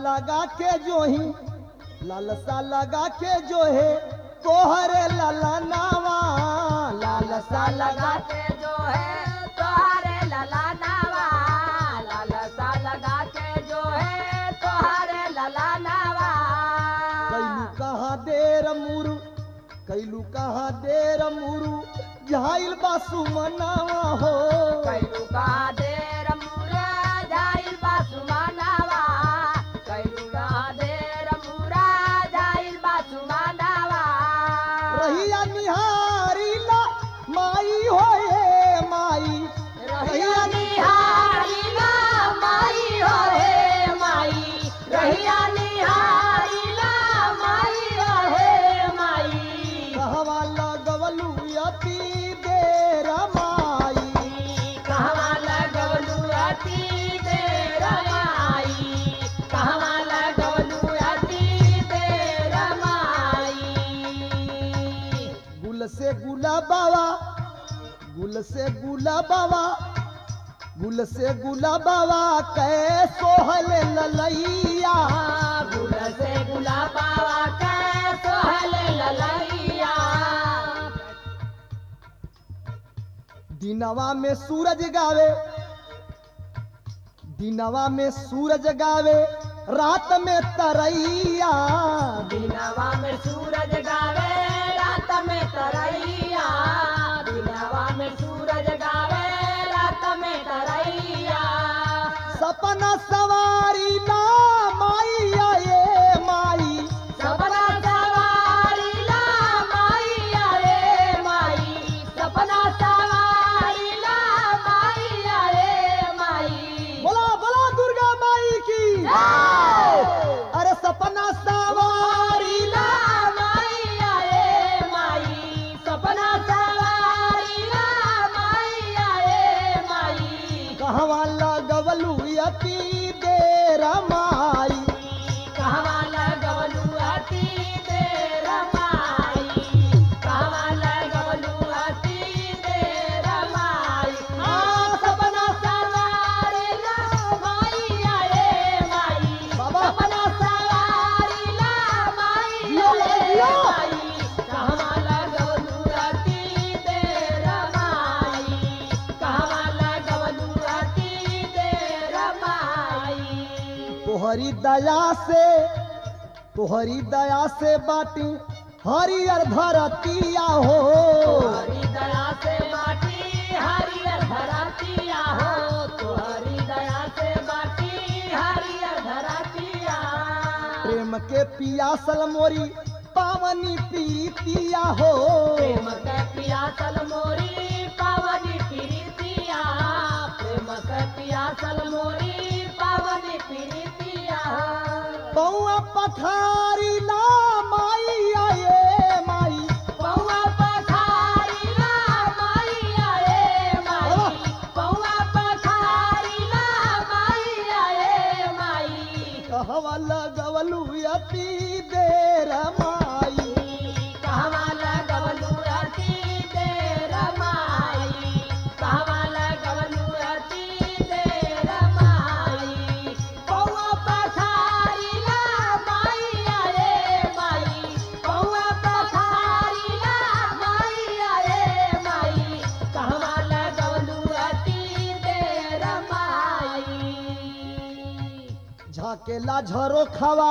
लगा के जो ही लालसा लगा के जो है तोहरे लाला नावा लालसा लगा के जो है तोहरे लला नावा लालसा लगा के जो है तोहरे लला नावा कैलू कहाँ देर मुरु कैलू कहाँ देर मुरु झाइल बासु मनावा हो कैलू का देर मुरा जाइल बासुमानावा कैलू का देर मुरा जाइल बासुमानावा रहिया निहारी ला माई होए माई रहिया निहारी ला माई हो हे माई रहिया निहारी ला माई हो हे माई कहवा लगवलू अति देर माई कहवा लगवलू अति देर माई कहवा लगवलू अति देर माई गुल से गुला बाबा गुल से गुला बाबा गुल से गुला बाबा कै सोहल ललैया गुल से गुलाबावा के सोहल ललैया दिनवा में सूरज गावे दिनवा में सूरज गावे रात में तरैया दिनवा में सूरज गावे रात में तरैया दिनवा में सूरज गावे रात में तरैया सपना सवारी ना माई आए माई सपना सवारी ला माई अरे माई सपना सवारी ला माई अरे माई बोला बोला दुर्गा माई की अरे सपना सवारी ला माई अरे माई सपना सवारी ला माई अरे माई कहवा लगवलू अति देर माई कहवा लगवलू अति देर माई कहवा लगवलू अति देर माई आ सपना सवारी ला माई अरे माई बाबा। सपना सवारी ला माई जियो, अरे जियो। माई कहवा लगवलू अति देर माई कहवा लगवलू अति देर माई तोहरी दया से तोहरी दया से बाटी हरियर धरतिया हो हरी दया से बाटी हरियर धरतिया हो तोहरी दया से बाटी हरियर धरतिया प्रेम के पियासल मोरी पावनी प्रीतिया हो प्रेम के पियासल मोरी पावनी प्रीतिया प्रेम के पियासल मोरी पावनी प्रीतिया बउआ पठारी ला माई आए माई पौआ पखारी ला माई आए माई पौआ पखारी ला माई आए माई कहवा लगवलू अति देर माई कहवा लगवलू अति देर माई कहवा लगवलू अति देर माई पौआ पखारी ला माई आए माई पौआ पखारी ला माई आए माई कहवा लगवलू अति देर माई झाकेला झरो खावा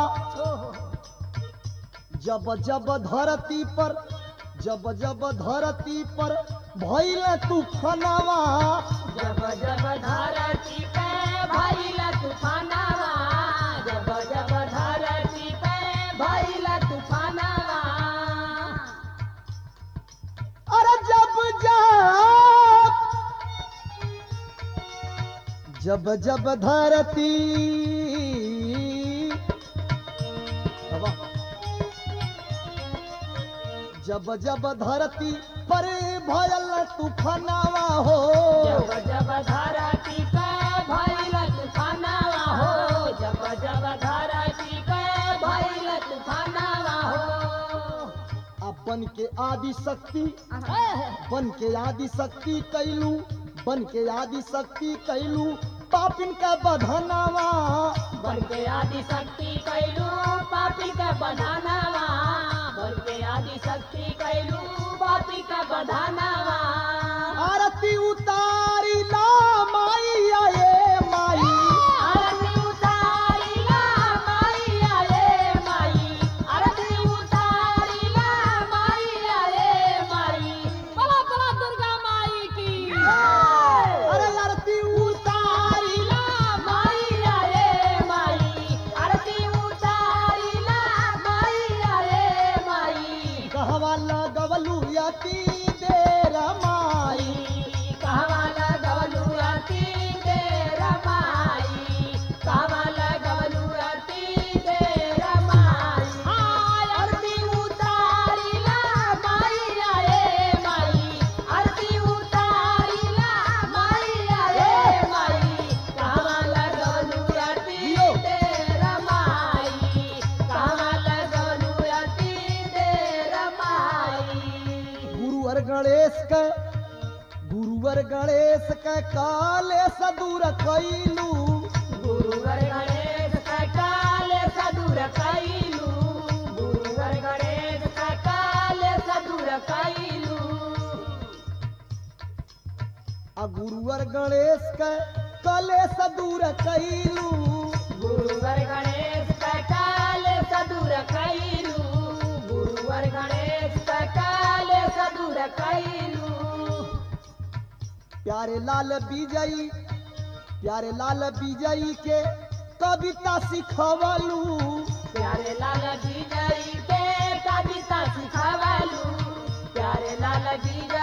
जब जब धरती पर जब जब धरती पर भइल तूफानवा जब जब धरती पे भइल तूफानवा जब जब धरती पे भइल तूफानवा अरे जब जब जब जब धरती बाबा, जब जब धरती पर भयल तूफानवा हो जब जब धरती पे भइल तूफानवा हो जब जब धरती पे भइल तूफानवा हो बन के आदि शक्ति बन के आदि शक्ति कैलू बन के आदि शक्ति कैलू पापिन के बधनवा बन के आदि शक्ति कैलू पापी के बधानावा बन के आदि शक्ति कैलू पापी के बधानावा आरती उतारी ला माई आए माई आरती उतारिला माईया रे माई आरती उतारिला माईया रे माई बला बला दुर्गा माई की अरे आरती उतारी उतारिला माईया रे माई आरती उतारिला माईया रे माई कहवा लगवलू यती देर माई कहवाला गवलू अति देर माई कहवाला गवलू अति देर माई आरती उतारिला माईया रे माई आरती उतारिला माईया रे माई कहवाला गवलू अति देर माई कहवाला गवलू अति देर माई गुरुवर गणेश के गुरुवर गणेश के काले सदूर कैलू गुरुवर गणेश का काल सदुर कैलू गुरुवर गणेश का काल सदुर कैलू आ गुरुवर गणेश के काले सदूर कैलू गुरुवर गणेश का काल सदुर कैलू गुरुवर गणेश का काल सदुर कैलू प्यारे लाल विजयी प्यारे लाल विजयी के कविता सिखवलू प्यारे लाल विजयी के कविता सिखवलू प्यारे लाल विजयी